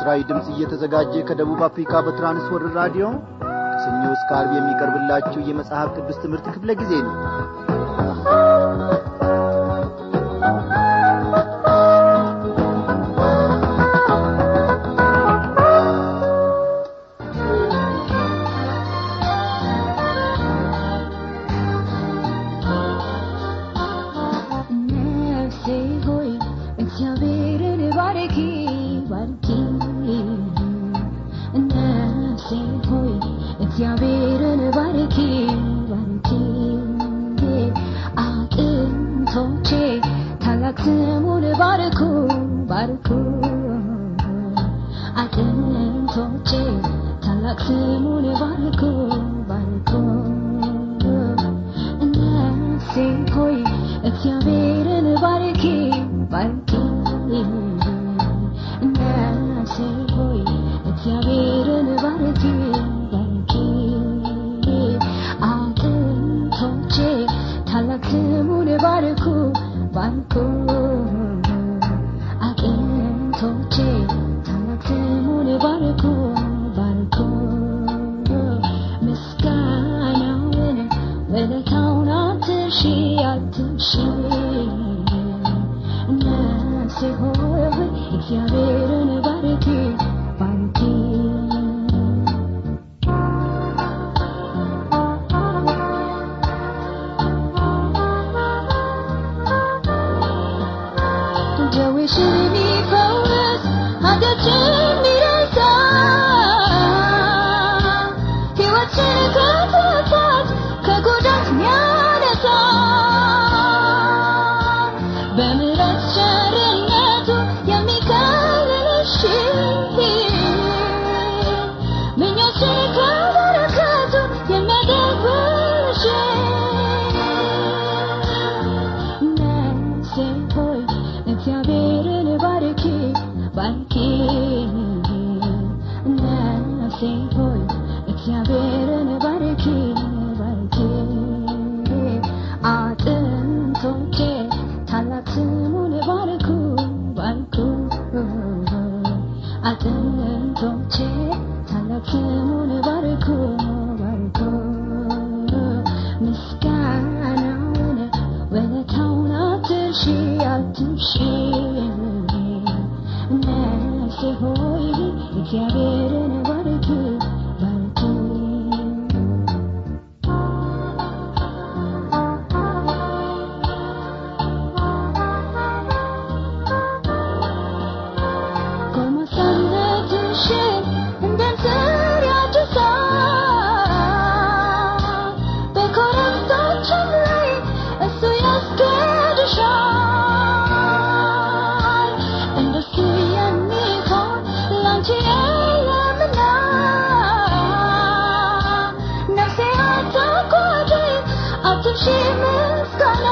ለምሥራዊ ድምፅ እየተዘጋጀ ከደቡብ አፍሪካ በትራንስወርልድ ራዲዮ ከሰኞ እስከ ዓርብ የሚቀርብላችሁ የመጽሐፍ ቅዱስ ትምህርት ክፍለ ጊዜ ነው ነፍሴ ሆይ እግዚአብሔርን ባርኪ ባርኪ ነፍሴ ሆይ እግዚአብሔርን ባርኪ ባርኪ አጥንቶቼ ታላቅ ስሙን ባርኩ ባርኩ አጥንቶቼ ታላቅ ስሙን ባርኩ ባርኩ ነፍሴ ሆይ እግዚአብሔርን ባርኪ ባርኪ ነፍሴ ሆይ እግዚአብሔርን ባርኪ ባርኪ አጥንቶቼ ታላቅ ስሙን ባርኩ ባርኩ አጥንቶቼ ታላቅ ስሙን ባርኩ ባርኩ ምስጋናውን ውለታውን አትርሺ አትርሺ ነፍሴ ሆይ እግዚአብሔርን ባርኪ ባርኪ ደዌሽን የሚፈውስ ኃጢአትሽን የሚረሳ ሕይወትሽን ከጥፋት ከጉዳት የሚያነሳ በምሕረት ቸርነቱ የሚከልልሽ ምኞትሽን ከበረከቱ የሚያደርግልሽ ነፍሴ ሆይ እግዚአብሔርን ባርኪ ባርኪ ነፍሴ ሆይ እግዚአብሔርን ባርኪ ባርኪ አጥንቶቼ ታላቅ ስሙን ባርኩ ባርኩ አጥንቶቼ ታላቅ ስሙን ባርኩ ባርኩ ምስጋናውን ውለታውን አትርሺ አትርሺ ነፍሴ ሆይ እግዚአብሔርን ባርኪ ባርኪ ጎልማሳነትሽን እንደ ንስር ያድሳል። በኮረብቶችም ላይ እሱ ያስገድሻል። እንደሱ የሚሆን ላንቺ የለምና ነፍሴ አታጓጂ አትርሺ ምስጋና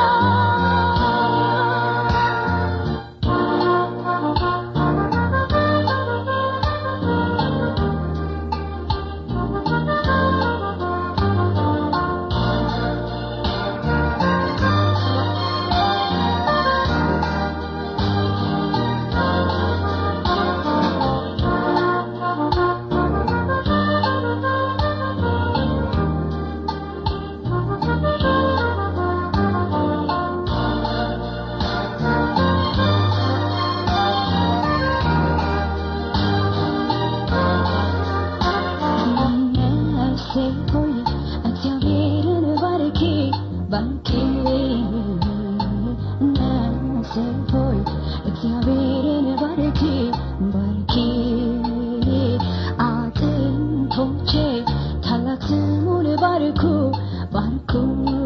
ነፍሴ ሆይ እግዚአብሔርን ባርኪ ባርኪ ነፍሴ ሆይ እግዚአብሔርን ባርኪ ባርኪ አጥንቶቼ ታላቅ ስሙን ባርኩ ባርኩ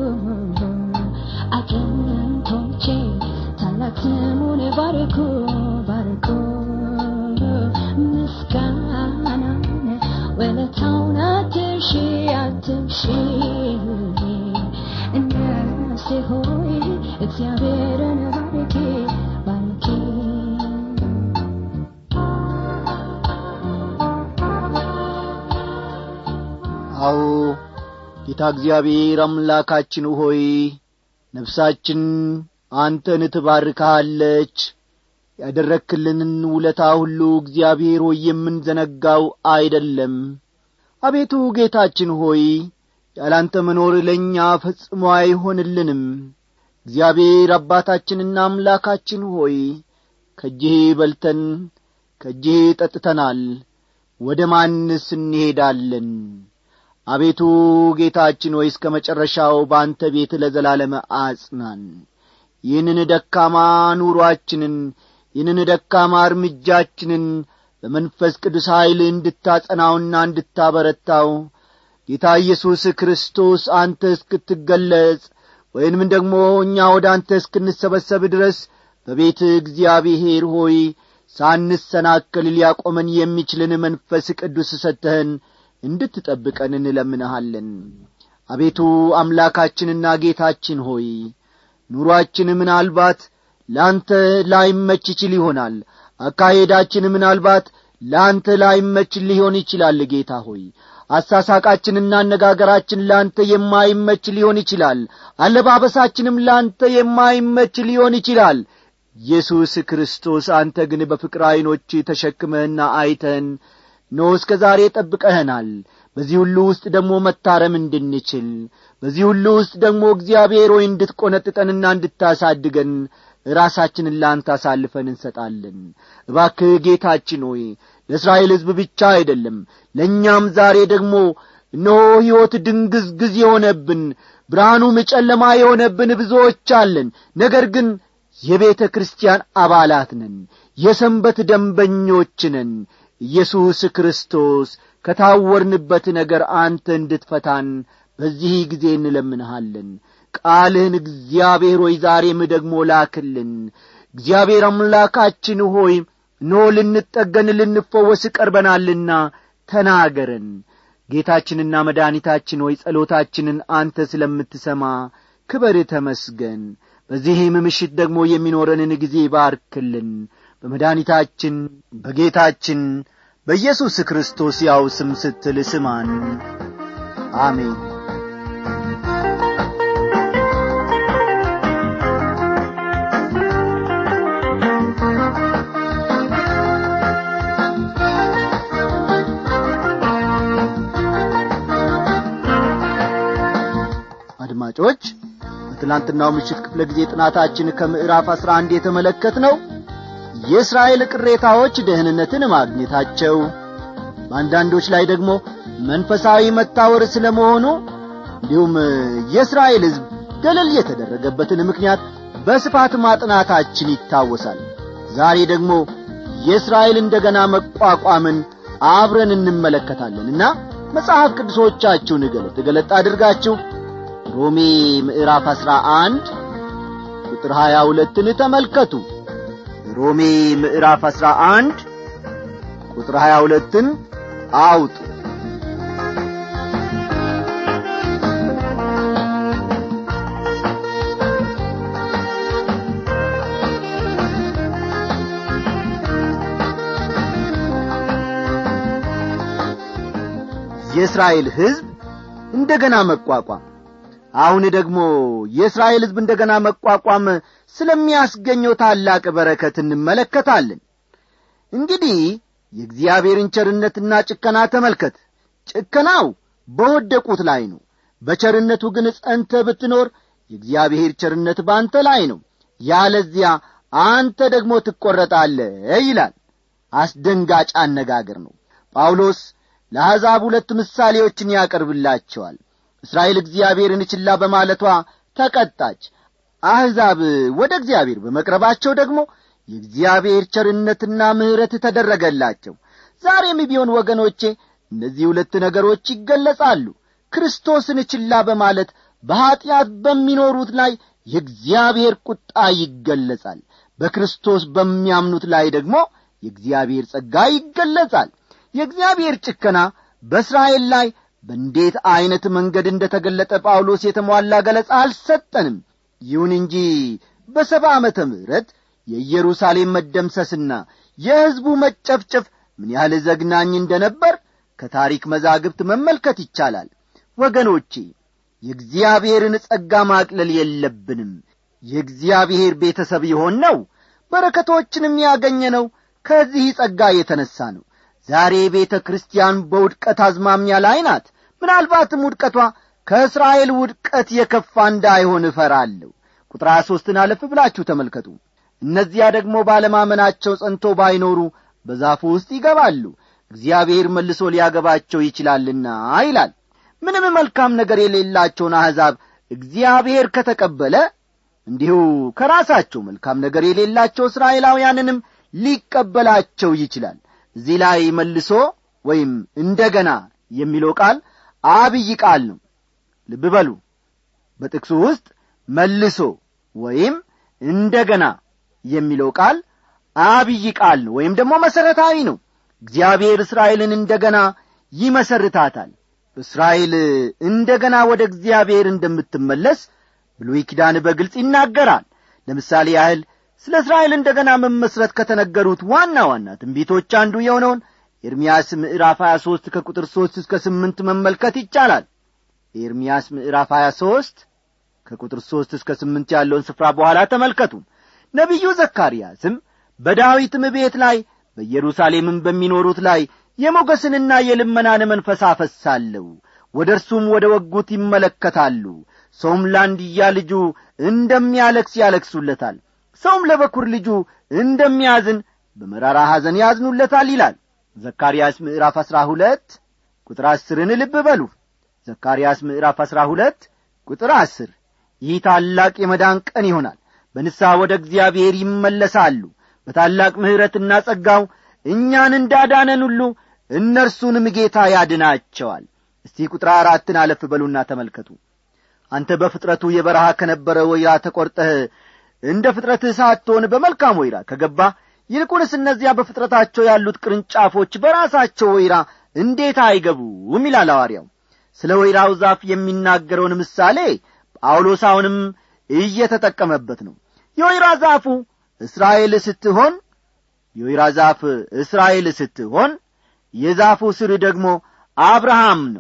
አጥንቶቼ ታላቅ ስሙን ባርኩ ባርኩ ምስጋናን ውለታውን አትርሺ አትርሺ ነፍሴ ሆይ እግዚአብሔርን ባርኪ ባርኪ አዎ ጌታ እግዚአብሔር አምላካችን ሆይ ነፍሳችን አንተን ትባርካለች ያደረክልንን ውለታ ሁሉ እግዚአብሔር ሆይ የምንዘነጋው አይደለም አቤቱ ጌታችን ሆይ ያላንተ መኖር ለእኛ ፈጽሞ አይሆንልንም እግዚአብሔር አባታችንና አምላካችን ሆይ ከእጅህ በልተን ከእጅህ ጠጥተናል ወደ ማንስ እንሄዳለን አቤቱ ጌታችን ሆይ እስከ መጨረሻው በአንተ ቤት ለዘላለም አጽናን ይህንን ደካማ ኑሮአችንን ይህንን ደካማ እርምጃችንን በመንፈስ ቅዱስ ኀይል እንድታጸናውና እንድታበረታው ጌታ ኢየሱስ ክርስቶስ አንተ እስክትገለጽ ወይንም ደግሞ እኛ ወደ አንተ እስክንሰበሰብ ድረስ በቤት እግዚአብሔር ሆይ ሳንሰናከል ሊያቆመን የሚችልን መንፈስ ቅዱስ ሰጥተህን እንድትጠብቀን እንለምንሃለን አቤቱ አምላካችንና ጌታችን ሆይ ኑሮአችን ምናልባት ለአንተ ላይመች ይችል ይሆናል አካሄዳችን ምናልባት ለአንተ ላይመች ሊሆን ይችላል ጌታ ሆይ አሳሳቃችንና አነጋገራችን ለአንተ የማይመች ሊሆን ይችላል አለባበሳችንም ለአንተ የማይመች ሊሆን ይችላል ኢየሱስ ክርስቶስ አንተ ግን በፍቅር ዐይኖች ተሸክመህና አይተን ኖ እስከ ዛሬ ጠብቀህናል በዚህ ሁሉ ውስጥ ደግሞ መታረም እንድንችል በዚህ ሁሉ ውስጥ ደግሞ እግዚአብሔር ሆይ እንድትቈነጥጠንና እንድታሳድገን ራሳችንን ለአንተ አሳልፈን እንሰጣለን እባክህ ጌታችን ሆይ ለእስራኤል ሕዝብ ብቻ አይደለም ለእኛም ዛሬ ደግሞ እነሆ ሕይወት ድንግዝግዝ የሆነብን ብርሃኑም ጨለማ የሆነብን ብዙዎች አለን ነገር ግን የቤተ ክርስቲያን አባላት ነን የሰንበት ደንበኞች ነን ኢየሱስ ክርስቶስ ከታወርንበት ነገር አንተ እንድትፈታን በዚህ ጊዜ እንለምንሃለን ቃልህን እግዚአብሔር ሆይ ዛሬም ደግሞ ላክልን እግዚአብሔር አምላካችን ሆይ ኖ ልንጠገን ልንፈወስ ቀርበናልና ተናገረን ጌታችንና መድኃኒታችን ሆይ ጸሎታችንን አንተ ስለምትሰማ ክበር ተመስገን በዚህም ምሽት ደግሞ የሚኖረንን ጊዜ ባርክልን በመድኃኒታችን በጌታችን በኢየሱስ ክርስቶስ ያው ስም ስትል ስማን አሜን አድማጮች በትላንትናው ምሽት ክፍለ ጊዜ ጥናታችን ከምዕራፍ አሥራ አንድ የተመለከት ነው የእስራኤል ቅሬታዎች ደህንነትን ማግኘታቸው በአንዳንዶች ላይ ደግሞ መንፈሳዊ መታወር ስለ መሆኑ እንዲሁም የእስራኤል ሕዝብ ገለል የተደረገበትን ምክንያት በስፋት ማጥናታችን ይታወሳል ዛሬ ደግሞ የእስራኤል እንደገና መቋቋምን አብረን እንመለከታለንና መጽሐፍ ቅዱሶቻችሁን ገለጥ ገለጥ አድርጋችሁ ሮሜ ምዕራፍ አሥራ አንድ ቁጥር ሀያ ሁለትን ተመልከቱ ሮሜ ምዕራፍ አሥራ አንድ ቁጥር ሀያ ሁለትን አውጡ የእስራኤል ሕዝብ እንደገና መቋቋም አሁን ደግሞ የእስራኤል ሕዝብ እንደገና መቋቋም ስለሚያስገኘው ታላቅ በረከት እንመለከታለን እንግዲህ የእግዚአብሔርን ቸርነትና ጭከና ተመልከት ጭከናው በወደቁት ላይ ነው በቸርነቱ ግን ጸንተ ብትኖር የእግዚአብሔር ቸርነት በአንተ ላይ ነው ያለዚያ አንተ ደግሞ ትቈረጣለ ይላል አስደንጋጭ አነጋገር ነው ጳውሎስ ለአሕዛብ ሁለት ምሳሌዎችን ያቀርብላቸዋል እስራኤል እግዚአብሔርን ችላ በማለቷ ተቀጣች አሕዛብ ወደ እግዚአብሔር በመቅረባቸው ደግሞ የእግዚአብሔር ቸርነትና ምሕረት ተደረገላቸው ዛሬም ቢሆን ወገኖቼ እነዚህ ሁለት ነገሮች ይገለጻሉ ክርስቶስን ችላ በማለት በኀጢአት በሚኖሩት ላይ የእግዚአብሔር ቁጣ ይገለጻል በክርስቶስ በሚያምኑት ላይ ደግሞ የእግዚአብሔር ጸጋ ይገለጻል የእግዚአብሔር ጭከና በእስራኤል ላይ በእንዴት ዐይነት መንገድ እንደ ተገለጠ ጳውሎስ የተሟላ ገለጻ አልሰጠንም ይሁን እንጂ በሰባ ዓመተ ምሕረት የኢየሩሳሌም መደምሰስና የሕዝቡ መጨፍጨፍ ምን ያህል ዘግናኝ እንደ ነበር ከታሪክ መዛግብት መመልከት ይቻላል ወገኖቼ የእግዚአብሔርን ጸጋ ማቅለል የለብንም የእግዚአብሔር ቤተሰብ የሆን ነው በረከቶችንም ያገኘነው ከዚህ ጸጋ የተነሣ ነው ዛሬ ቤተ ክርስቲያን በውድቀት አዝማሚያ ላይ ናት ምናልባትም ውድቀቷ ከእስራኤል ውድቀት የከፋ እንዳይሆን እፈራለሁ ቁጥር ሀያ ሦስትን አለፍ ብላችሁ ተመልከቱ እነዚያ ደግሞ ባለማመናቸው ጸንቶ ባይኖሩ በዛፉ ውስጥ ይገባሉ እግዚአብሔር መልሶ ሊያገባቸው ይችላልና ይላል ምንም መልካም ነገር የሌላቸውን አሕዛብ እግዚአብሔር ከተቀበለ እንዲሁ ከራሳቸው መልካም ነገር የሌላቸው እስራኤላውያንንም ሊቀበላቸው ይችላል እዚህ ላይ መልሶ ወይም እንደገና የሚለው ቃል አብይ ቃል ነው ልብ በሉ በጥቅሱ ውስጥ መልሶ ወይም እንደገና የሚለው ቃል አብይ ቃል ነው ወይም ደግሞ መሠረታዊ ነው እግዚአብሔር እስራኤልን እንደገና ይመሰርታታል እስራኤል እንደገና ወደ እግዚአብሔር እንደምትመለስ ብሉይ ኪዳን በግልጽ ይናገራል ለምሳሌ ያህል ስለ እስራኤል እንደገና መመስረት ከተነገሩት ዋና ዋና ትንቢቶች አንዱ የሆነውን ኤርምያስ ምዕራፍ 23 ከቁጥር 3 እስከ 8 መመልከት ይቻላል ኤርምያስ ምዕራፍ 23 ከቁጥር 3 እስከ 8 ያለውን ስፍራ በኋላ ተመልከቱ ነቢዩ ዘካርያስም በዳዊትም ቤት ላይ በኢየሩሳሌምም በሚኖሩት ላይ የሞገስንና የልመናን መንፈስ አፈሳለሁ ወደ እርሱም ወደ ወጉት ይመለከታሉ ሰውም ለአንድያ ልጁ እንደሚያለክስ ያለክሱለታል ሰውም ለበኩር ልጁ እንደሚያዝን በመራራ ሐዘን ያዝኑለታል ይላል ዘካርያስ ምዕራፍ አሥራ ሁለት ቁጥር አስርን ልብ በሉ ዘካርያስ ምዕራፍ አሥራ ሁለት ቁጥር አስር ይህ ታላቅ የመዳን ቀን ይሆናል በንስሐ ወደ እግዚአብሔር ይመለሳሉ በታላቅ ምሕረትና ጸጋው እኛን እንዳዳነን ሁሉ እነርሱንም ጌታ ያድናቸዋል እስቲ ቁጥር አራትን አለፍ በሉና ተመልከቱ አንተ በፍጥረቱ የበረሃ ከነበረ ወይራ ተቈርጠህ እንደ ፍጥረትህ ሳትሆን በመልካም ወይራ ከገባ ይልቁንስ እነዚያ በፍጥረታቸው ያሉት ቅርንጫፎች በራሳቸው ወይራ እንዴት አይገቡም ይላል ሐዋርያው ስለ ወይራው ዛፍ የሚናገረውን ምሳሌ ጳውሎስ አሁንም እየተጠቀመበት ነው የወይራ ዛፉ እስራኤል ስትሆን የወይራ ዛፍ እስራኤል ስትሆን የዛፉ ስር ደግሞ አብርሃም ነው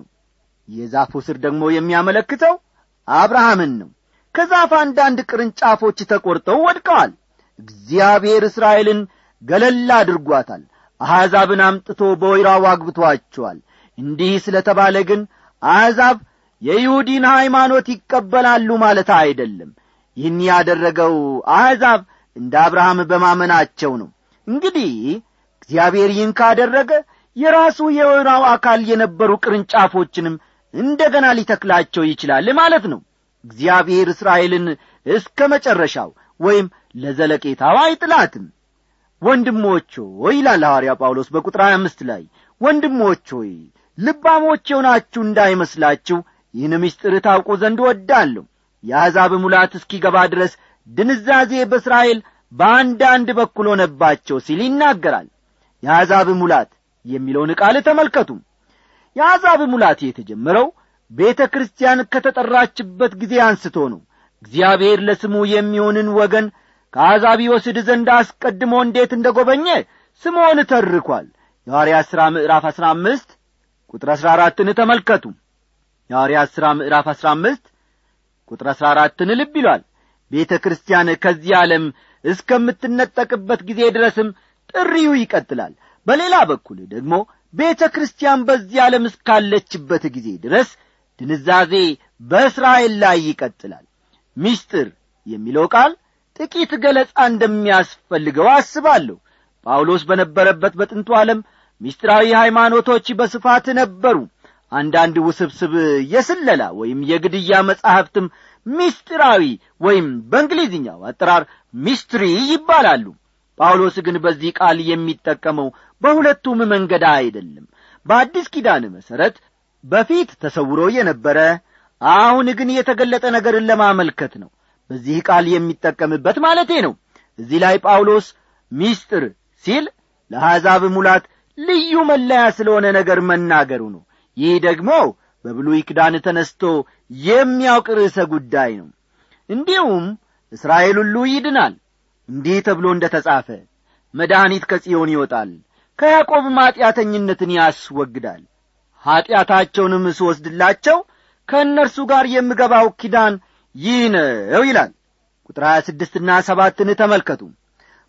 የዛፉ ስር ደግሞ የሚያመለክተው አብርሃምን ነው ከዛፍ አንዳንድ ቅርንጫፎች ተቈርጠው ወድቀዋል እግዚአብሔር እስራኤልን ገለል አድርጓታል አሕዛብን አምጥቶ በወይራው አግብቶአቸዋል እንዲህ ስለ ተባለ ግን አሕዛብ የይሁዲን ሃይማኖት ይቀበላሉ ማለት አይደለም ይህን ያደረገው አሕዛብ እንደ አብርሃም በማመናቸው ነው እንግዲህ እግዚአብሔር ይህን ካደረገ የራሱ የወይራው አካል የነበሩ ቅርንጫፎችንም እንደ ገና ሊተክላቸው ይችላል ማለት ነው እግዚአብሔር እስራኤልን እስከ መጨረሻው ወይም ለዘለቄታው አይጥላትም ወንድሞች ሆይ ይላል ሐዋርያ ጳውሎስ በቁጥር 25 ላይ ወንድሞች ሆይ ልባሞች የሆናችሁ እንዳይመስላችሁ ይህን ምስጢር ታውቁ ዘንድ ወዳለሁ የአሕዛብ ሙላት እስኪገባ ድረስ ድንዛዜ በእስራኤል በአንዳንድ በኩል ሆነባቸው ሲል ይናገራል የአሕዛብ ሙላት የሚለውን ቃል ተመልከቱ የአሕዛብ ሙላት የተጀመረው ቤተ ክርስቲያን ከተጠራችበት ጊዜ አንስቶ ነው እግዚአብሔር ለስሙ የሚሆንን ወገን ከአሕዛብ ይወስድ ዘንድ አስቀድሞ እንዴት እንደ ጐበኘ ስምዖን ተርኳል የሐዋርያት ሥራ ምዕራፍ አሥራ አምስት ቁጥር አሥራ አራትን ተመልከቱ የሐዋርያት ሥራ ምዕራፍ አሥራ አምስት ቁጥር አሥራ አራትን ልብ ይሏል ቤተ ክርስቲያን ከዚህ ዓለም እስከምትነጠቅበት ጊዜ ድረስም ጥሪው ይቀጥላል በሌላ በኩል ደግሞ ቤተ ክርስቲያን በዚህ ዓለም እስካለችበት ጊዜ ድረስ ድንዛዜ በእስራኤል ላይ ይቀጥላል ሚስጥር የሚለው ቃል ጥቂት ገለጻ እንደሚያስፈልገው አስባለሁ ጳውሎስ በነበረበት በጥንቱ ዓለም ሚስጥራዊ ሃይማኖቶች በስፋት ነበሩ አንዳንድ ውስብስብ የስለላ ወይም የግድያ መጻሕፍትም ሚስጥራዊ ወይም በእንግሊዝኛው አጠራር ሚስትሪ ይባላሉ ጳውሎስ ግን በዚህ ቃል የሚጠቀመው በሁለቱም መንገድ አይደለም በአዲስ ኪዳን መሠረት በፊት ተሰውሮ የነበረ አሁን ግን የተገለጠ ነገርን ለማመልከት ነው በዚህ ቃል የሚጠቀምበት ማለቴ ነው እዚህ ላይ ጳውሎስ ሚስጥር ሲል ለአሕዛብ ሙላት ልዩ መለያ ስለሆነ ነገር መናገሩ ነው ይህ ደግሞ በብሉይ ኪዳን ተነስቶ የሚያውቅ ርዕሰ ጉዳይ ነው እንዲሁም እስራኤል ሁሉ ይድናል እንዲህ ተብሎ እንደ ተጻፈ መድኃኒት ከጽዮን ይወጣል ከያዕቆብ ማጢአተኝነትን ያስወግዳል ኀጢአታቸውንም ስወስድላቸው ከእነርሱ ጋር የምገባው ኪዳን ይህ ነው ይላል ቁጥር ሀያ ስድስትና ሰባትን ተመልከቱ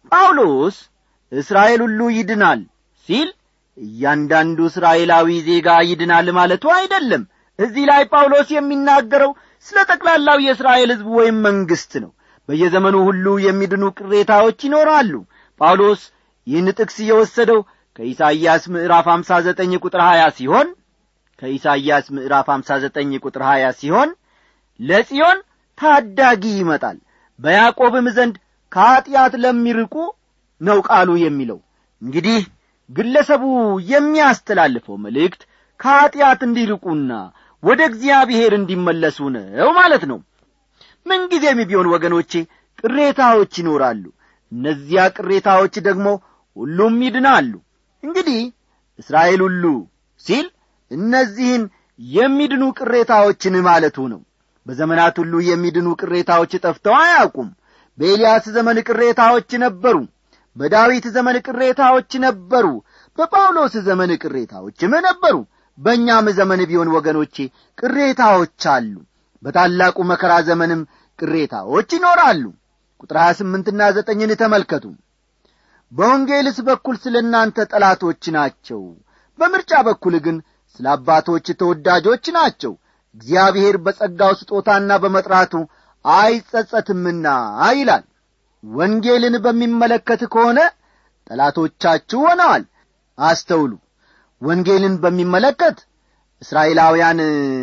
ጳውሎስ እስራኤል ሁሉ ይድናል ሲል እያንዳንዱ እስራኤላዊ ዜጋ ይድናል ማለቱ አይደለም እዚህ ላይ ጳውሎስ የሚናገረው ስለ ጠቅላላው የእስራኤል ሕዝብ ወይም መንግሥት ነው በየዘመኑ ሁሉ የሚድኑ ቅሬታዎች ይኖራሉ ጳውሎስ ይህን ጥቅስ የወሰደው ከኢሳይያስ ምዕራፍ አምሳ ዘጠኝ ቁጥር ሀያ ሲሆን ከኢሳይያስ ምዕራፍ አምሳ ዘጠኝ ቁጥር ሀያ ሲሆን ለጽዮን ታዳጊ ይመጣል በያዕቆብም ዘንድ ከኀጢአት ለሚርቁ ነው ቃሉ የሚለው እንግዲህ ግለሰቡ የሚያስተላልፈው መልእክት ከኀጢአት እንዲርቁና ወደ እግዚአብሔር እንዲመለሱ ነው ማለት ነው ምንጊዜም ቢሆን ወገኖቼ ቅሬታዎች ይኖራሉ እነዚያ ቅሬታዎች ደግሞ ሁሉም ይድናሉ እንግዲህ እስራኤል ሁሉ ሲል እነዚህን የሚድኑ ቅሬታዎችን ማለቱ ነው በዘመናት ሁሉ የሚድኑ ቅሬታዎች ጠፍተው አያውቁም በኤልያስ ዘመን ቅሬታዎች ነበሩ በዳዊት ዘመን ቅሬታዎች ነበሩ በጳውሎስ ዘመን ቅሬታዎችም ነበሩ በእኛም ዘመን ቢሆን ወገኖቼ ቅሬታዎች አሉ በታላቁ መከራ ዘመንም ቅሬታዎች ይኖራሉ ቁጥር ሀያ ስምንትና ዘጠኝን ተመልከቱ በወንጌልስ በኩል ስለ እናንተ ጠላቶች ናቸው በምርጫ በኩል ግን ስለ አባቶች ተወዳጆች ናቸው እግዚአብሔር በጸጋው ስጦታና በመጥራቱ አይጸጸትምና ይላል ወንጌልን በሚመለከት ከሆነ ጠላቶቻችሁ ሆነዋል አስተውሉ ወንጌልን በሚመለከት እስራኤላውያን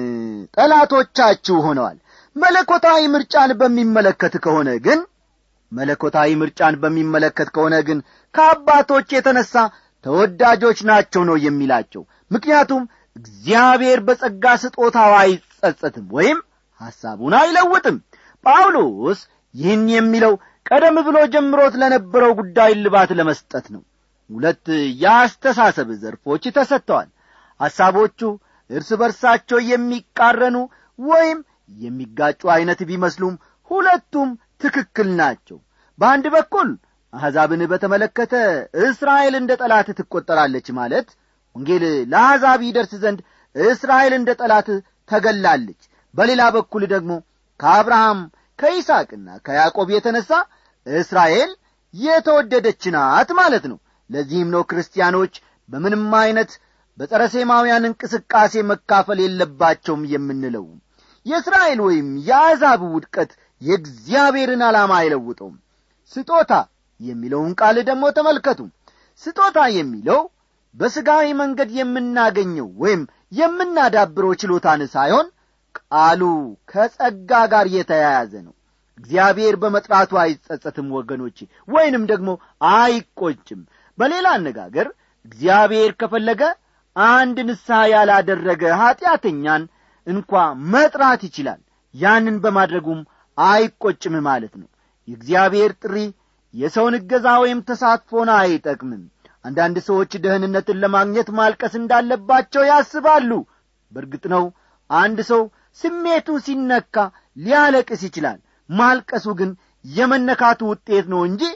ጠላቶቻችሁ ሆነዋል መለኮታዊ ምርጫን በሚመለከት ከሆነ ግን መለኮታዊ ምርጫን በሚመለከት ከሆነ ግን ከአባቶች የተነሣ ተወዳጆች ናቸው ነው የሚላቸው ምክንያቱም እግዚአብሔር በጸጋ ስጦታው አይጸጸትም ወይም ሐሳቡን አይለውጥም ጳውሎስ ይህን የሚለው ቀደም ብሎ ጀምሮት ለነበረው ጉዳይ ልባት ለመስጠት ነው ሁለት የአስተሳሰብ ዘርፎች ተሰጥተዋል ሐሳቦቹ እርስ በርሳቸው የሚቃረኑ ወይም የሚጋጩ ዐይነት ቢመስሉም ሁለቱም ትክክል ናቸው በአንድ በኩል አሕዛብን በተመለከተ እስራኤል እንደ ጠላት ትቈጠራለች ማለት ወንጌል ለአሕዛብ ይደርስ ዘንድ እስራኤል እንደ ጠላት ተገላለች በሌላ በኩል ደግሞ ከአብርሃም ከይስቅና ከያዕቆብ የተነሣ እስራኤል የተወደደች ናት ማለት ነው ለዚህም ነው ክርስቲያኖች በምንም ዐይነት በጸረ ሴማውያን እንቅስቃሴ መካፈል የለባቸውም የምንለው የእስራኤል ወይም የአሕዛብ ውድቀት የእግዚአብሔርን ዓላማ አይለውጠውም ስጦታ የሚለውን ቃል ደግሞ ተመልከቱ ስጦታ የሚለው በሥጋዊ መንገድ የምናገኘው ወይም የምናዳብረው ችሎታን ሳይሆን ቃሉ ከጸጋ ጋር የተያያዘ ነው እግዚአብሔር በመጥራቱ አይጸጸትም ወገኖቼ ወይንም ደግሞ አይቆጭም በሌላ አነጋገር እግዚአብሔር ከፈለገ አንድ ንስሐ ያላደረገ ኀጢአተኛን እንኳ መጥራት ይችላል ያንን በማድረጉም አይቆጭም ማለት ነው የእግዚአብሔር ጥሪ የሰውን እገዛ ወይም ተሳትፎን አይጠቅምም አንዳንድ ሰዎች ደህንነትን ለማግኘት ማልቀስ እንዳለባቸው ያስባሉ በእርግጥ ነው አንድ ሰው ስሜቱ ሲነካ ሊያለቅስ ይችላል ማልቀሱ ግን የመነካቱ ውጤት ነው እንጂ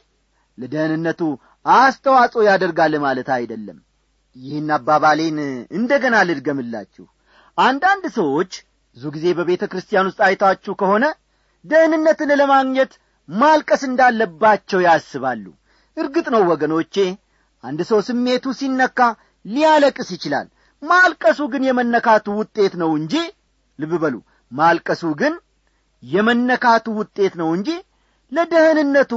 ለደህንነቱ አስተዋጽኦ ያደርጋል ማለት አይደለም ይህን አባባሌን እንደ ገና ልድገምላችሁ አንዳንድ ሰዎች ብዙ ጊዜ በቤተ ክርስቲያን ውስጥ አይታችሁ ከሆነ ደህንነትን ለማግኘት ማልቀስ እንዳለባቸው ያስባሉ እርግጥ ነው ወገኖቼ አንድ ሰው ስሜቱ ሲነካ ሊያለቅስ ይችላል ማልቀሱ ግን የመነካቱ ውጤት ነው እንጂ ልብ በሉ ማልቀሱ ግን የመነካቱ ውጤት ነው እንጂ ለደህንነቱ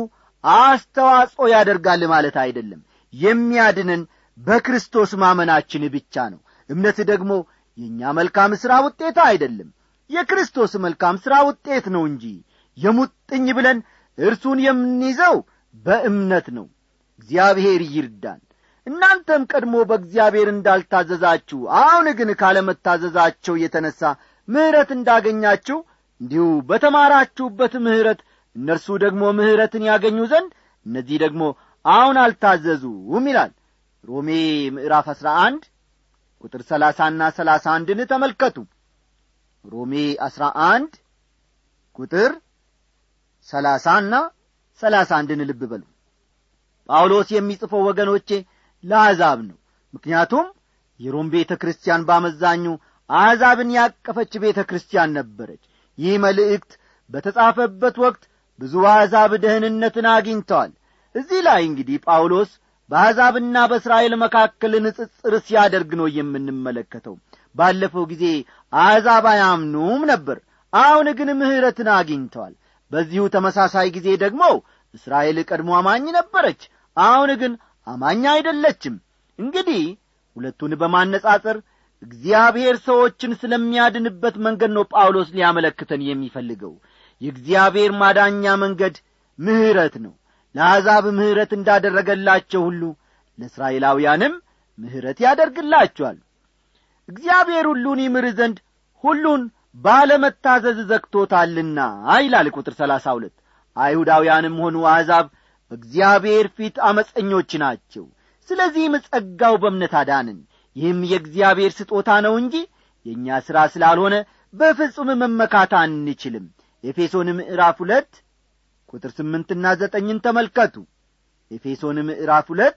አስተዋጽኦ ያደርጋል ማለት አይደለም የሚያድንን በክርስቶስ ማመናችን ብቻ ነው እምነት ደግሞ የእኛ መልካም ሥራ ውጤት አይደለም የክርስቶስ መልካም ሥራ ውጤት ነው እንጂ የሙጥኝ ብለን እርሱን የምንይዘው በእምነት ነው እግዚአብሔር ይርዳን እናንተም ቀድሞ በእግዚአብሔር እንዳልታዘዛችሁ አሁን ግን ካለመታዘዛቸው የተነሣ ምሕረት እንዳገኛችሁ እንዲሁ በተማራችሁበት ምሕረት እነርሱ ደግሞ ምሕረትን ያገኙ ዘንድ እነዚህ ደግሞ አሁን አልታዘዙም ይላል ሮሜ ምዕራፍ አሥራ አንድ ቁጥር ሰላሳና ሰላሳ አንድን ተመልከቱ ሮሜ አሥራ አንድ ቁጥር ሰላሳና ሰላሳ አንድን ልብ በሉ ጳውሎስ የሚጽፈው ወገኖቼ ለአሕዛብ ነው ምክንያቱም የሮም ቤተ ክርስቲያን ባመዛኙ አሕዛብን ያቀፈች ቤተ ክርስቲያን ነበረች ይህ መልእክት በተጻፈበት ወቅት ብዙ አሕዛብ ደህንነትን አግኝተዋል እዚህ ላይ እንግዲህ ጳውሎስ በአሕዛብና በእስራኤል መካከል ንጽጽር ሲያደርግ ነው የምንመለከተው ባለፈው ጊዜ አሕዛብ አያምኑም ነበር አሁን ግን ምሕረትን አግኝተዋል በዚሁ ተመሳሳይ ጊዜ ደግሞ እስራኤል ቀድሞ አማኝ ነበረች አሁን ግን አማኝ አይደለችም እንግዲህ ሁለቱን በማነጻጸር እግዚአብሔር ሰዎችን ስለሚያድንበት መንገድ ነው ጳውሎስ ሊያመለክተን የሚፈልገው የእግዚአብሔር ማዳኛ መንገድ ምሕረት ነው ለአሕዛብ ምሕረት እንዳደረገላቸው ሁሉ ለእስራኤላውያንም ምሕረት ያደርግላቸዋል እግዚአብሔር ሁሉን ይምር ዘንድ ሁሉን ባለመታዘዝ ዘግቶታልና ይላል ቁጥር ሰላሳ ሁለት አይሁዳውያንም ሆኑ አሕዛብ በእግዚአብሔር ፊት አመፀኞች ናቸው ስለዚህም ጸጋው በእምነት አዳንን ይህም የእግዚአብሔር ስጦታ ነው እንጂ የእኛ ሥራ ስላልሆነ በፍጹም መመካት አንችልም ኤፌሶን ምዕራፍ ሁለት ቁጥር ስምንትና ዘጠኝን ተመልከቱ ኤፌሶን ምዕራፍ ሁለት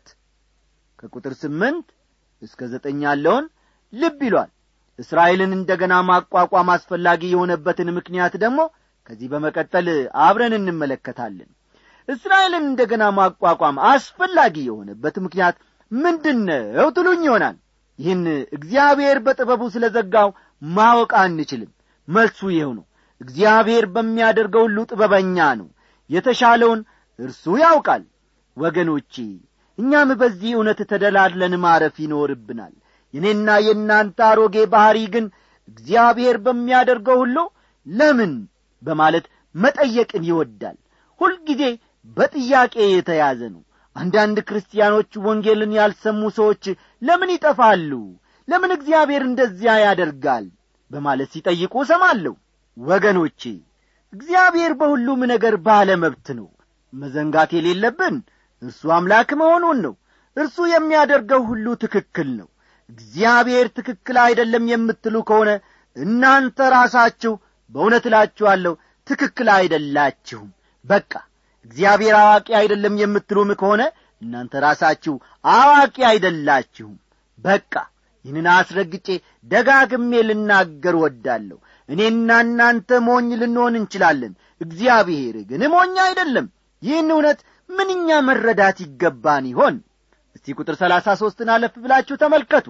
ከቁጥር ስምንት እስከ ዘጠኝ ያለውን ልብ ይሏል እስራኤልን እንደ ገና ማቋቋም አስፈላጊ የሆነበትን ምክንያት ደግሞ ከዚህ በመቀጠል አብረን እንመለከታለን እስራኤልን እንደ ገና ማቋቋም አስፈላጊ የሆነበት ምክንያት ምንድን ነው ትሉኝ ይሆናል ይህን እግዚአብሔር በጥበቡ ስለ ዘጋው ማወቅ አንችልም መልሱ ይኸው ነው እግዚአብሔር በሚያደርገው ሁሉ ጥበበኛ ነው የተሻለውን እርሱ ያውቃል ወገኖቼ እኛም በዚህ እውነት ተደላድለን ማረፍ ይኖርብናል የኔና የእናንተ አሮጌ ባሕሪ ግን እግዚአብሔር በሚያደርገው ሁሉ ለምን በማለት መጠየቅን ይወዳል ሁልጊዜ በጥያቄ የተያዘ ነው አንዳንድ ክርስቲያኖች ወንጌልን ያልሰሙ ሰዎች ለምን ይጠፋሉ ለምን እግዚአብሔር እንደዚያ ያደርጋል በማለት ሲጠይቁ እሰማለሁ ወገኖቼ እግዚአብሔር በሁሉም ነገር ባለ መብት ነው መዘንጋት የሌለብን እርሱ አምላክ መሆኑን ነው እርሱ የሚያደርገው ሁሉ ትክክል ነው እግዚአብሔር ትክክል አይደለም የምትሉ ከሆነ እናንተ ራሳችሁ በእውነት እላችኋለሁ ትክክል አይደላችሁም በቃ እግዚአብሔር አዋቂ አይደለም የምትሉም ከሆነ እናንተ ራሳችሁ አዋቂ አይደላችሁም በቃ ይህንን አስረግጬ ደጋግሜ ልናገር ወዳለሁ እኔና እናንተ ሞኝ ልንሆን እንችላለን እግዚአብሔር ግን ሞኝ አይደለም ይህን እውነት ምንኛ መረዳት ይገባን ይሆን እስቲ ቁጥር ሰላሳ ሦስትን አለፍ ብላችሁ ተመልከቱ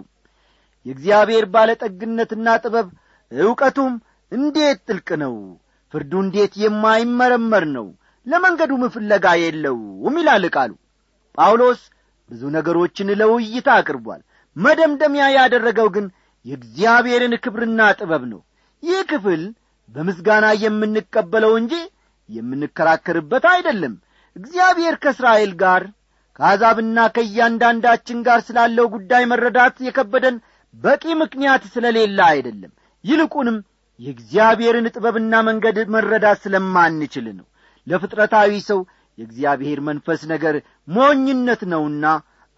የእግዚአብሔር ባለጠግነትና ጥበብ ዕውቀቱም እንዴት ጥልቅ ነው ፍርዱ እንዴት የማይመረመር ነው ለመንገዱም ፍለጋ የለውም ይላል ቃሉ ጳውሎስ ብዙ ነገሮችን ለውይይታ አቅርቧል መደምደሚያ ያደረገው ግን የእግዚአብሔርን ክብርና ጥበብ ነው ይህ ክፍል በምስጋና የምንቀበለው እንጂ የምንከራከርበት አይደለም እግዚአብሔር ከእስራኤል ጋር ከአሕዛብና ከእያንዳንዳችን ጋር ስላለው ጉዳይ መረዳት የከበደን በቂ ምክንያት ስለሌለ አይደለም ይልቁንም የእግዚአብሔርን ጥበብና መንገድ መረዳት ስለማንችል ነው ለፍጥረታዊ ሰው የእግዚአብሔር መንፈስ ነገር ሞኝነት ነውና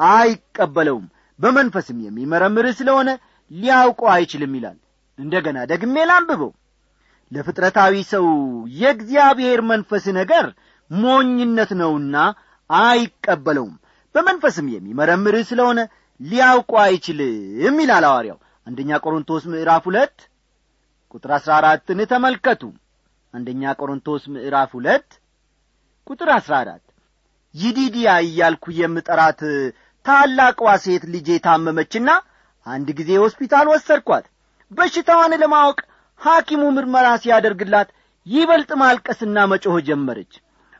አይቀበለውም በመንፈስም የሚመረምር ስለሆነ ሊያውቀው አይችልም ይላል እንደ ገና ደግሜ ላንብበው ለፍጥረታዊ ሰው የእግዚአብሔር መንፈስ ነገር ሞኝነት ነውና አይቀበለውም በመንፈስም የሚመረምር ስለሆነ ሊያውቁ አይችልም ይላል ሐዋርያው አንደኛ ቆሮንቶስ ምዕራፍ ሁለት ቁጥር አሥራ አራትን ተመልከቱ አንደኛ ቆሮንቶስ ምዕራፍ ሁለት ቁጥር አሥራ አራት ይዲዲያ እያልኩ የምጠራት ታላቋ ሴት ልጄ ታመመችና አንድ ጊዜ ሆስፒታል ወሰድኳት በሽታዋን ለማወቅ ሐኪሙ ምርመራ ሲያደርግላት ይበልጥ ማልቀስና መጮህ ጀመረች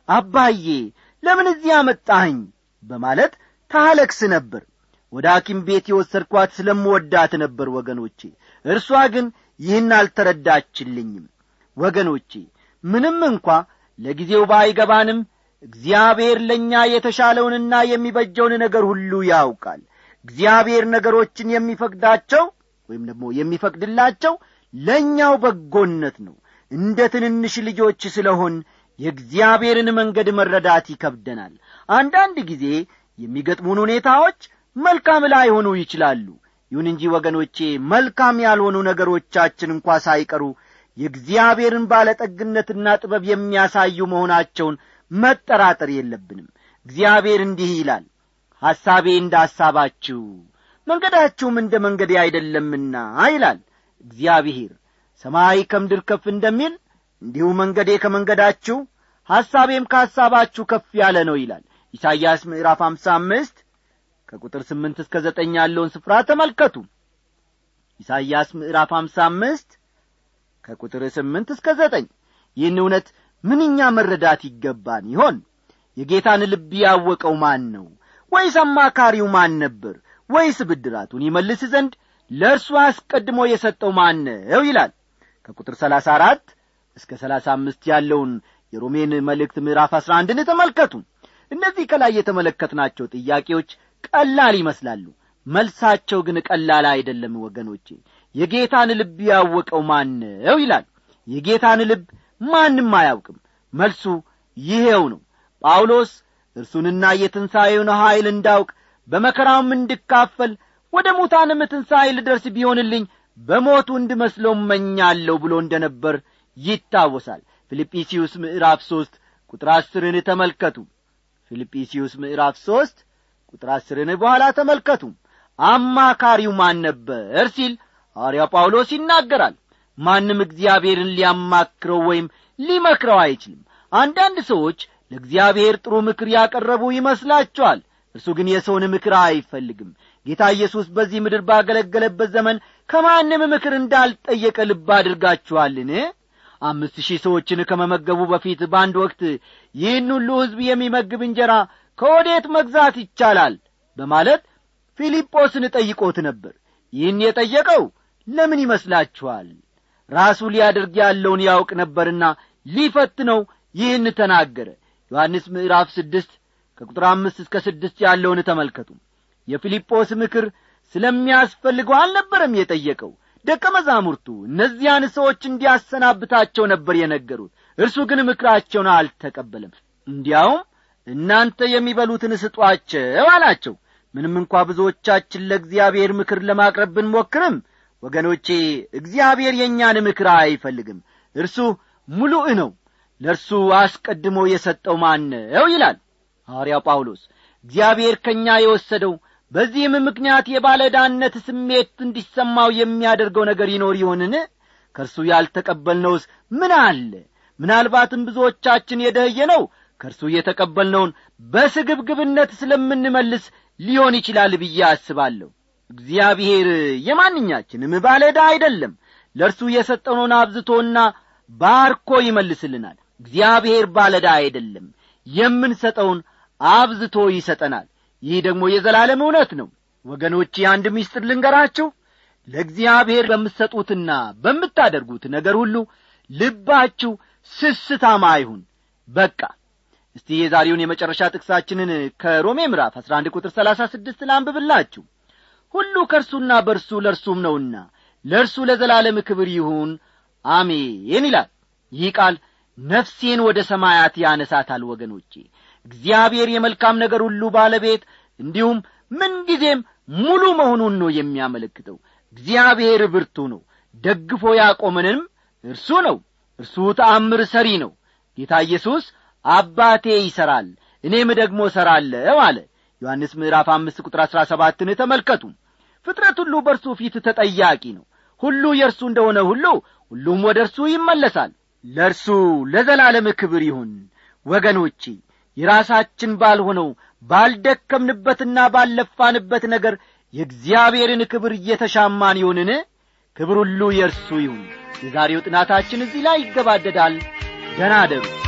አባዬ ለምን እዚህ አመጣኸኝ በማለት ታለቅስ ነበር ወደ ሐኪም ቤት የወሰድኳት ስለምወዳት ነበር ወገኖቼ እርሷ ግን ይህን አልተረዳችልኝም ወገኖቼ ምንም እንኳ ለጊዜው ባይገባንም እግዚአብሔር ለእኛ የተሻለውንና የሚበጀውን ነገር ሁሉ ያውቃል እግዚአብሔር ነገሮችን የሚፈቅዳቸው ወይም ደግሞ የሚፈቅድላቸው ለእኛው በጎነት ነው እንደ ትንንሽ ልጆች ስለሆን የእግዚአብሔርን መንገድ መረዳት ይከብደናል አንዳንድ ጊዜ የሚገጥሙን ሁኔታዎች መልካም ላይሆኑ ይችላሉ ይሁን እንጂ ወገኖቼ መልካም ያልሆኑ ነገሮቻችን እንኳ ሳይቀሩ የእግዚአብሔርን ባለጠግነትና ጥበብ የሚያሳዩ መሆናቸውን መጠራጠር የለብንም እግዚአብሔር እንዲህ ይላል ሐሳቤ እንደ ሐሳባችሁ መንገዳችሁም እንደ መንገዴ አይደለምና ይላል እግዚአብሔር ሰማይ ከምድር ከፍ እንደሚል እንዲሁ መንገዴ ከመንገዳችሁ ሐሳቤም ከሐሳባችሁ ከፍ ያለ ነው ይላል ኢሳይያስ ምዕራፍ አምሳ አምስት ከቁጥር ስምንት እስከ ዘጠኝ ያለውን ስፍራ ተመልከቱ ኢሳይያስ ምዕራፍ አምሳ አምስት ከቁጥር ስምንት እስከ ዘጠኝ ይህን እውነት ምንኛ መረዳት ይገባን ይሆን የጌታን ልብ ያወቀው ማን ነው ወይስ አማካሪው ማን ነበር ወይስ ብድራቱን ይመልስ ዘንድ ለእርሱ አስቀድሞ የሰጠው ማን ነው ይላል ከቁጥር ሰላሳ አራት እስከ ሰላሳ አምስት ያለውን የሮሜን መልእክት ምዕራፍ አስራ አንድን ተመልከቱ እነዚህ ከላይ የተመለከትናቸው ጥያቄዎች ቀላል ይመስላሉ መልሳቸው ግን ቀላል አይደለም ወገኖቼ የጌታን ልብ ያወቀው ማን ነው ይላል የጌታን ልብ ማንም አያውቅም መልሱ ይሄው ነው ጳውሎስ እርሱንና የትንሣኤውን ኀይል እንዳውቅ በመከራውም እንድካፈል ወደ ሙታንም ትንሣኤ ልደርስ ቢሆንልኝ በሞቱ እንድመስለው እመኛለሁ ብሎ እንደ ነበር ይታወሳል ፊልጵስዩስ ምዕራፍ ሦስት ቁጥር አስርን ተመልከቱ ፊልጵስዩስ ምዕራፍ ሦስት ቁጥር አስርን በኋላ ተመልከቱ አማካሪው ማን ነበር ሲል ሐዋርያው ጳውሎስ ይናገራል ማንም እግዚአብሔርን ሊያማክረው ወይም ሊመክረው አይችልም አንዳንድ ሰዎች ለእግዚአብሔር ጥሩ ምክር ያቀረቡ ይመስላቸዋል እርሱ ግን የሰውን ምክር አይፈልግም ጌታ ኢየሱስ በዚህ ምድር ባገለገለበት ዘመን ከማንም ምክር እንዳልጠየቀ ልብ አድርጋችኋልን አምስት ሺህ ሰዎችን ከመመገቡ በፊት በአንድ ወቅት ይህን ሁሉ ሕዝብ የሚመግብ እንጀራ ከወዴት መግዛት ይቻላል በማለት ፊልጶስን ጠይቆት ነበር ይህን የጠየቀው ለምን ይመስላችኋል ራሱ ሊያደርግ ያለውን ያውቅ ነበርና ሊፈትነው ይህን ተናገረ ዮሐንስ ምዕራፍ ስድስት ከቁጥር አምስት እስከ ስድስት ያለውን ተመልከቱ የፊልጶስ ምክር ስለሚያስፈልገው አልነበረም የጠየቀው ደቀ መዛሙርቱ እነዚያን ሰዎች እንዲያሰናብታቸው ነበር የነገሩት እርሱ ግን ምክራቸውን አልተቀበለም እንዲያውም እናንተ የሚበሉትን ስጧቸው አላቸው ምንም እንኳ ብዙዎቻችን ለእግዚአብሔር ምክር ለማቅረብ ብንሞክርም ወገኖቼ እግዚአብሔር የእኛን ምክር አይፈልግም እርሱ ሙሉእ ነው ለእርሱ አስቀድሞ የሰጠው ማን ነው ይላል ሐዋርያው ጳውሎስ እግዚአብሔር ከእኛ የወሰደው በዚህም ምክንያት የባለዳነት ስሜት እንዲሰማው የሚያደርገው ነገር ይኖር ይሆንን ከእርሱ ያልተቀበልነውስ ምን አለ ምናልባትም ብዙዎቻችን የደህየ ነው ከእርሱ የተቀበልነውን በስግብግብነት ስለምንመልስ ሊሆን ይችላል ብዬ አስባለሁ እግዚአብሔር የማንኛችንም ባለዳ አይደለም ለእርሱ የሰጠነውን አብዝቶና ባርኮ ይመልስልናል እግዚአብሔር ባለዳ አይደለም የምንሰጠውን አብዝቶ ይሰጠናል ይህ ደግሞ የዘላለም እውነት ነው ወገኖቼ አንድ ምስጢር ልንገራችሁ ለእግዚአብሔር በምትሰጡትና በምታደርጉት ነገር ሁሉ ልባችሁ ስስታማ አይሁን በቃ እስቲ የዛሬውን የመጨረሻ ጥቅሳችንን ከሮሜ ምዕራፍ አሥራ አንድ ቁጥር ሰላሳ ስድስት ላንብብላችሁ ሁሉ ከእርሱና በርሱ ለእርሱም ነውና ለእርሱ ለዘላለም ክብር ይሁን አሜን ይላል ይህ ቃል ነፍሴን ወደ ሰማያት ያነሳታል ወገኖቼ እግዚአብሔር የመልካም ነገር ሁሉ ባለቤት እንዲሁም ምንጊዜም ሙሉ መሆኑን ነው የሚያመለክተው እግዚአብሔር ብርቱ ነው ደግፎ ያቆመንም እርሱ ነው እርሱ ተአምር ሰሪ ነው ጌታ ኢየሱስ አባቴ ይሠራል እኔም ደግሞ እሠራለሁ አለ ዮሐንስ ምዕራፍ አምስት ቁጥር አሥራ ሰባትን ተመልከቱ ፍጥረት ሁሉ በእርሱ ፊት ተጠያቂ ነው ሁሉ የእርሱ እንደሆነ ሁሉ ሁሉም ወደ እርሱ ይመለሳል ለእርሱ ለዘላለም ክብር ይሁን ወገኖቼ የራሳችን ባልሆነው ባልደከምንበትና ባልለፋንበት ነገር የእግዚአብሔርን ክብር እየተሻማን ይሆንን ክብር ሁሉ የእርሱ ይሁን የዛሬው ጥናታችን እዚህ ላይ ይገባደዳል ደናደሩ